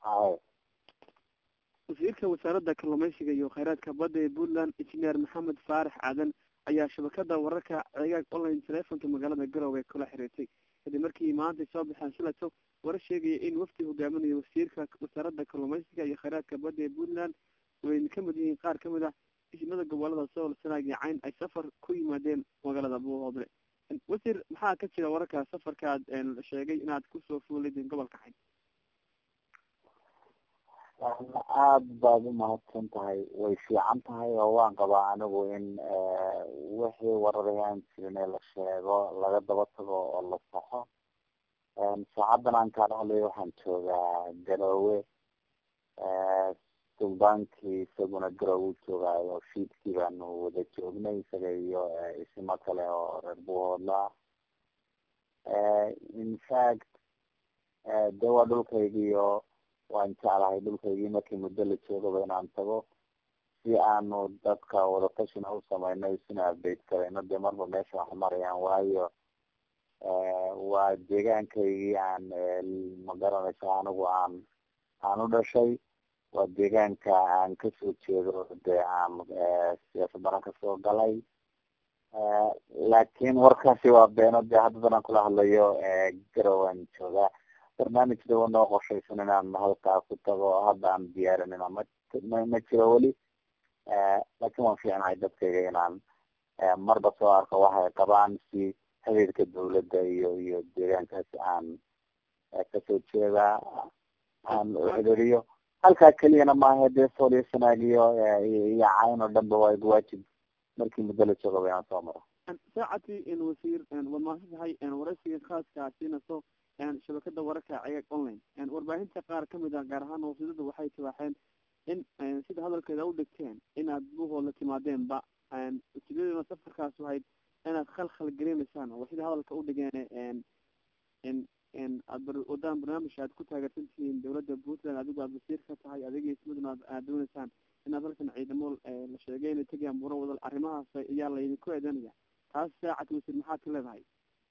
haye wasiirka wasaaradda kalluumeysiga iyo kheyraadka badda ee puntland engineer maxamed faarax aadan ayaa shabakada wararka ceegaag online telefonka magaalada garowe kula xiriirtay kadib markii maantay soo baxeen shilato warar sheegaya in wafdi hogaaminayo wasiirka wasaaradda kalluumeysiga iyo kheyraadka badda ee puntland wayna kamid yihiin qaar kamid ah ismada gobolada sool sanaag iyo cayn ay safar ku yimaadeen magaalada buuhoodle wasiir maxaa ka jira wararka safarkaad sheegay inaad kusoo fuuladeen gobolka cayn aada baad umahadsan tahay way fiican tahay oo waan qabaa anigu in wixii wararayaan jirin ee la sheego laga daba tago oo la saxo saacadan aan kaala hadlayo waxaan joogaa garoowe suldaankii isaguna garowe u joogaayo fiidkii baanu wada joognay isaga iyo isimo kale oo reer buuhoodla infact de waa dhulkaygiiyo waan jeclahay dhulkaygii markii muddo la joogaba inaan tago si aanu dadka wadatashina u sameynay isina update karayno dee marba meesha wax marayaan waayo waa deegaankaygii aan magaranaysa anigu aan aan u dhashay waa deegaanka aan kasoo jeedo dee aan siyaasadana kasoo galay laakin warkaasi waa beeno dee haddadan aan kula hadlayo garowan joogaa barnaamij dawa noo qorshaysan inaan halkaa ku tago hadda aan diyaarinina ma ma jiro weli laakin waan fiicnahay dadkayga inaan marba soo arko waxay qabaan si xiriirka dawladda iyo iyo deegaankaasi aan kasoo jeedaa aan xidiriyo halkaa keliyana maaha dee sool iyo sanaag iyo iyo cayn oo dhanba waa waajib markii muddo la joogaba inaan soo maro saacati wasiir waad mahadsan tahay waraysiga khaaska siinaso shabakada wararka cegaag online warbaahinta qaar kamid ah gaar ahaan wasiirada waxay tibaaxeen in sida hadalkeeda u dhigteen inaad buuhooda timaadeenba ujeedaduna safarkaas wahayd inaad khalkhal gelinaysaan oo sida hadalka u dhigeen aad wadaan barnaamij aad ku taageersan tihiin dawladda puntland adigu aad wasiir ka tahay adiga ismaduna aad dooneysaan inaad halkan ciidamo la sheegay inay tegayaan buro wadal arrimahaas ayaa laydinku eedanaya taas saacad wasiir maxaad ka leedahay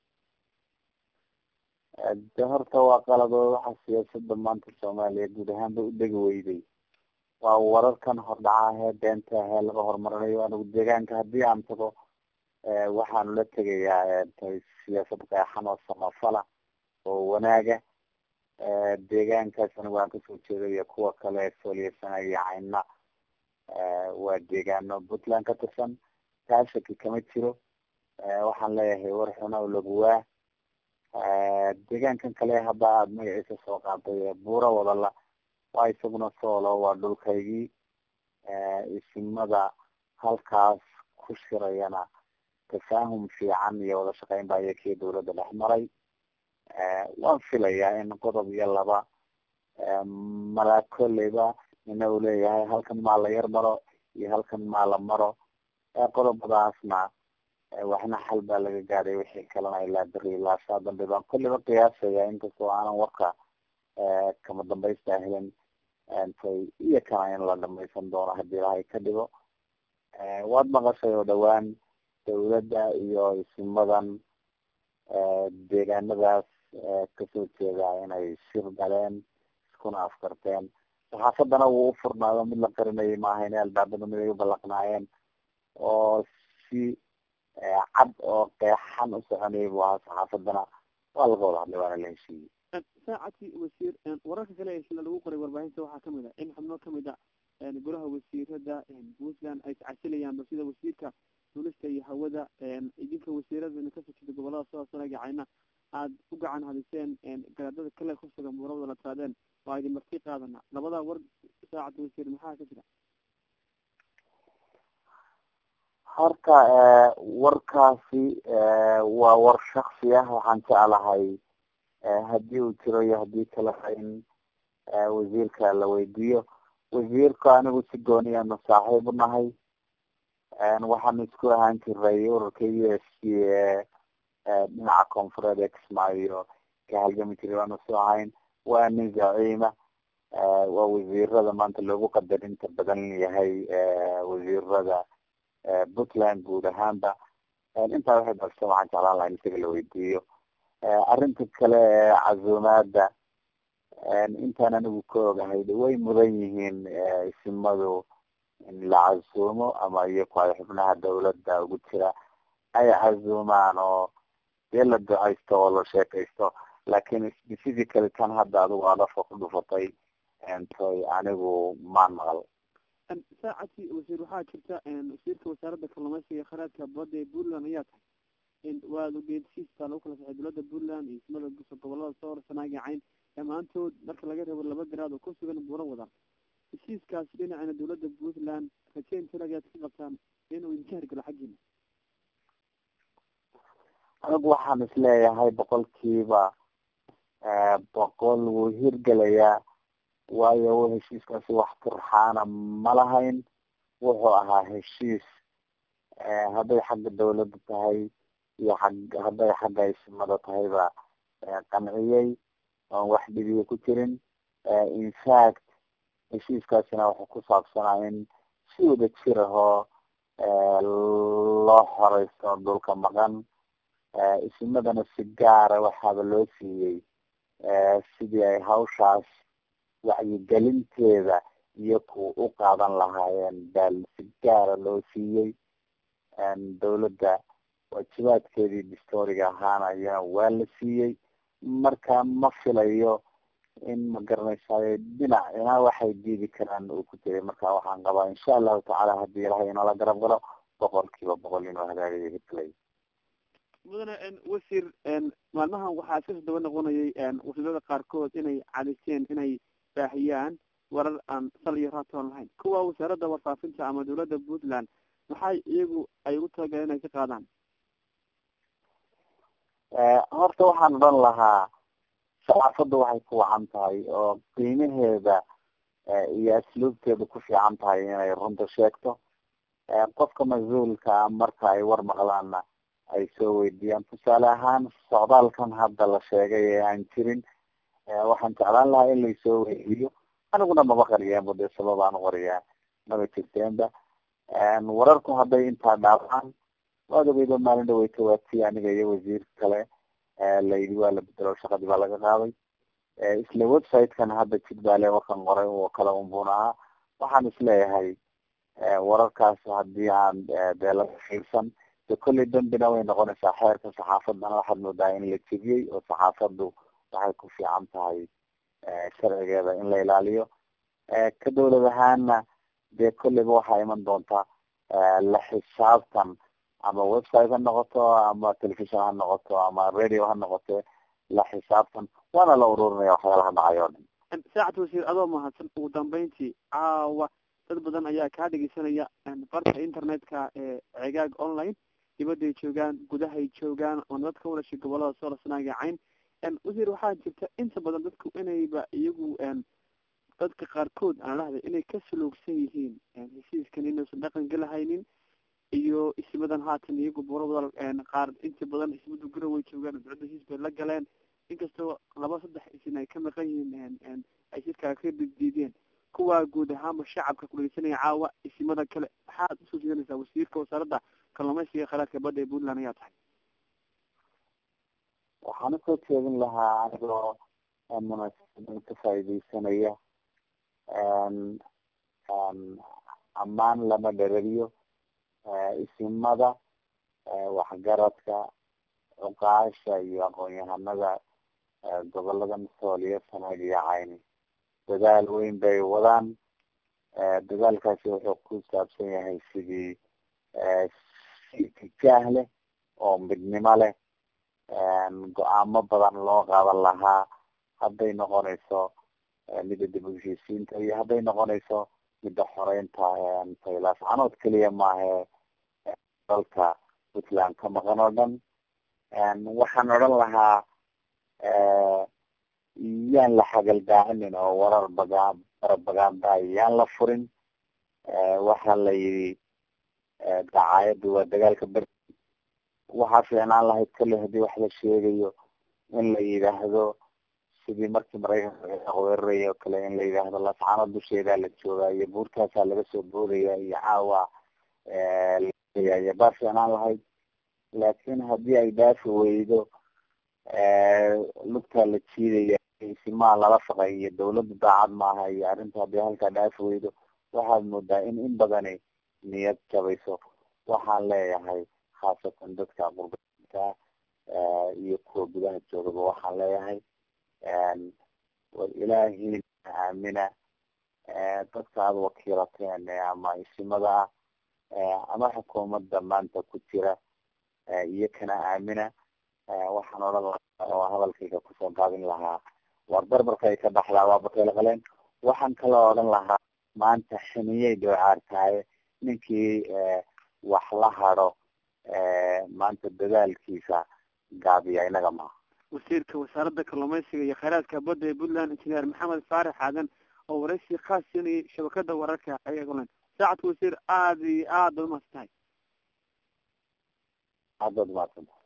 de horta waa qaladoo waxa siyaasada maanta soomaaliya guud ahaanba u dhegi weyday waa wararkan hordhaca ahee beenta ahee laga horumarinayo anigu deegaanka haddii aan tago waxaanu la tegayaa siyaasad qeexan oo samafala oo wanaaga deegaankaas anigu aan kasoo jeedayo kuwa kale sooliyasana iyo cayna waa deegaano puntland ka tirsan taa shaki kama jiro waxaan leeyahay war xuna o laguwaa deegaankan kale hadda aada magaciisa soo qaaday buura wadala waa isaguna soolo waa dhulkaygii isimada halkaas ku shirayana tafaahum fiican iyo wada shaqeyn baa iyakii dawladda dhex maray waan filayaa in qodob iyo laba malaa kolleyba ina uu leeyahay halkan maa la yar maro iyo halkan maa la maro qodobadaasna waxna xal baa laga gaadhay wixii kalena ilaa beri ilaa saa dambe baan kolleyba qiyaasaya inkastoo aanan warka kama dambaysta helin tay iyo kana in la dhamaysan doono hadii ilahay ka dhigo waad maqashay oo dhawaan dawladda iyo isimadan deegaanadaas kasoo jeeda inay shir galeen iskuna afkarteen saxaafadana wuu ufurnaado mid la qarinayay maaha in albaabada mid ay ubalaqnaayeen oo si cad oo qeexan u soconayay bu ahaa saxaafadana waa laga wada hadlay waana la heshiiyey saacadkii wasiir wararka kale ee sida lagu qoray warbaahinta waxaa kamid ah in xubno kamid a golaha wasiirada puntland ay tacasilayaan balsida wasiirka duulista iyo hawada idinka wasiiradana kasoo jeeda gobolada soo sanaga cayna aada u gacan hadiseen garaadada kale kusugan buurawada la tiraadeen waa idin marti qaadana labada war saacad wasiir maxaa ka jira horta warkaasi waa war shaksi ah waxaan jeclahay hadii uu jiro iyo hadii kaleba in wasiirka la weydiiyo wasiirka anigu si gooniyaanu saaxiib unahay waxaanu isku ahaan jiray ururka u s c dhinaca koonfureed ee kismaayo ka halgami jiray waanu soo ahayn waa nin zaciima waa wasiirada maanta loogu qadarinta badan yahay wasiirada puntland guud ahaanba intaa waxay balse waxaan jeclaan laha in isaga la weydiiyo arrinta kale ee casuumaada intaan anigu ka ogahay way mudan yihiin isimadu in la casuumo ama iyaku ay xubnaha dawladda ugu jira ay casuumaan oo dee la ducaysto oo la sheekaysto laakin specifically tan hadda adigu adafka ku dhufatay toy anigu maan maqal saacati wasiir waxaa jirta wasiirka wasaaradda kalluumeysiga kharaadka badda ee puntland ayaa tahay waad ogeedsiistaa lagu kala saxay dowladda puntland iyo ismada gobolada soor sanaaga cayn dhammaantood marka laga reebo laba garaad oo ku sugan buuro wadaan heshiiskaasi dhinacana dowladda puntland rajeyn tirag ayaad ka qabtaan inuu idinka hergalo xaggiina anigu waxaan isleeyahay boqolkiiba boqol wuu hirgelayaa waayo heshiiskaasi wax turxaana ma lahayn wuxuu ahaa heshiis hadday xagga dawladda tahay iyo xag hadday xagga isimada tahayba qanciyey oon wax dhibiya ku jirin infact heshiiskaasina wuxuu ku saabsanaa in si wada jir ahoo loo xoreysto dhulka maqan isimadana si gaara waxaaba loo siiyey sidii ay hawshaas wacyigelinteeda iyo ku u qaadan lahaayeen baa si gaara loo siiyey dawladda waajibaadkeedii distoriga ahaana iyana waa la siiyey marka ma filayo in ma garanaysaay dhinacina waxay diidi karaan uu ku jiray marka waxaan qabaa insha allahu tacaala haddii ilahay inala garab galo boqol kiiba boqol inuu hagaagayo hirgelay mudane wasiir maalmahan waxaa iska soo daba noqonayay wasiirada qaarkood inay cadiseen inay baahiyaan warar aan sal iyo raatoon lahayn kuwa wasaaradda warfaafinta ama dawladda puntland maxay iyagu ay ugu talagaleen inay ka qaadaan horta waxaan odhan lahaa saxaafadda waxay ku wacan tahay oo qiimaheeda iyo asluubteeda ku fiican tahay inay runta sheegto qofka mas-uulka marka ay war maqlaanna ay soo weydiiyaan tusaale ahaan socdaalkan hadda la sheegay ee aan jirin waxaan jeclaan lahaa in laysoo weydiiyo aniguna maba qariyeenba dee sabab aan uqariyaa maba jirteenba wararku hadday intaa dhaafaan waad ogeydo maalin dhaweyta waatii aniga iyo wasiir kale layidhi waa la bedelo shaqadii baa laga qaaday isla website-kan hadda jidbaale wakan qoray oo kale unbuna ahaa waxaan isleeyahay wararkaas hadii aan dee laga fiirsan de kolley dambina way noqonaysaa xeerka saxaafadana waxaad moodaa in la jebiyey oo saxaafaddu waxay ku fiican tahay sharcigeeda in la ilaaliyo ka dawlad ahaana dee kolleyba waxaa iman doonta la xisaabtan ama website ha noqoto ama television ha noqoto ama radio ha noqote la xisaabtan waana la ururinaya waxyaalaha dhacay oo dhan saacad wasiir adoo mahadsan ugu dambeyntii caawa dad badan ayaa kaa dhegeysanaya barka internetka ee cegaag online dibaday joogaan gudahay joogaan oo nabad ka wadashay gobolada soola sanaaga cayn wasiir waxaa jirta inta badan dadku inayba iyagu dadka qaarkood aan lahday inay ka suluugsan yihiin heshiiskan inuusan dhaqan galahaynin iyo ismadan haatan iyagu buurada qaar inta badan ismadu garan way joogaan dowladda heshiis bay la galeen inkastoo laba saddex isin ay ka maqan yihiin ay shirkaa ka diideen kuwaa guud ahaanba shacabka kudhegeysanaya caawa isimada kale maxaad usoo jeedanaysaa wasiirka wasaaradda kalluumeysiga khalaadka badda ee puntland ayaa tahay waxaan usoo jeedin lahaa anigoo munaasabadan ka faaideysanaya ammaan lama dherariyo isimada waxgaradka cuqaasha iyo aqoon-yahanada gobolada masool iyo sanaag iyo cayni dadaal weyn bay wadaan dadaalkaasi wuxuu ku saabsan yahay sidii si tijaah leh oo midnimo leh go-aamo badan loo qaadan lahaa hadday noqonayso midda dib u heshiisiinta iyo hadday noqonayso midda xoreynta faylaas canood keliya maahe dalka puntland ka maqan oo dhan waxaan odhan lahaa yaan la xagaldaacinin oo warar bagaa barabagaanda yaan la furin waxaa la yidhi dacaayaddu waa dagaalka ber waxaa fiicnaan lahayd kale hadii wax la sheegayo in la yidhaahdo sidii markii maraykanka weeraraya oo kale in la yidhaahdo lascano dusheedaa la joogaa iyo buurtaasaa laga soo boodaya iyo caawa ya baa fiicnaan lahayd laakin hadii ay dhaafi weydo lugtaa la jiidaya isimaa lala shaqay iyo dawladda daacad maaha iyo arrinta haddii halkaa dhaaf weydo waxaad moodaa in in badani niyad jabayso waxaan leeyahay khaasatan dadka qurbainka iyo kuwa gudaha joogaba waxaan leeyahay war ilaahiina aamina dadka aada wakiilateen ama isimada ah ama xukuumadda maanta ku jira iyo kana aamina waxaan odhan lahaa oo hadalkayga kusoo gaabin lahaa war barbarkay ka baxdaa waa bakayla qaleen waxaan kaloo odhan lahaa maanta ximiyay doocaar tahay ninkii wax la hado maanta dadaalkiisa gaabiya inaga maaha wasiirka wasaaradda kalluumeysiga iyo kheyraadka badda ee puntland injineer maxamed faarax aadan oo waraysi khaas siinayay shabakada wararka ayaga online saacadka wasiir aada iyo aad baad umahadsan tahay aad baad umahadsan tahay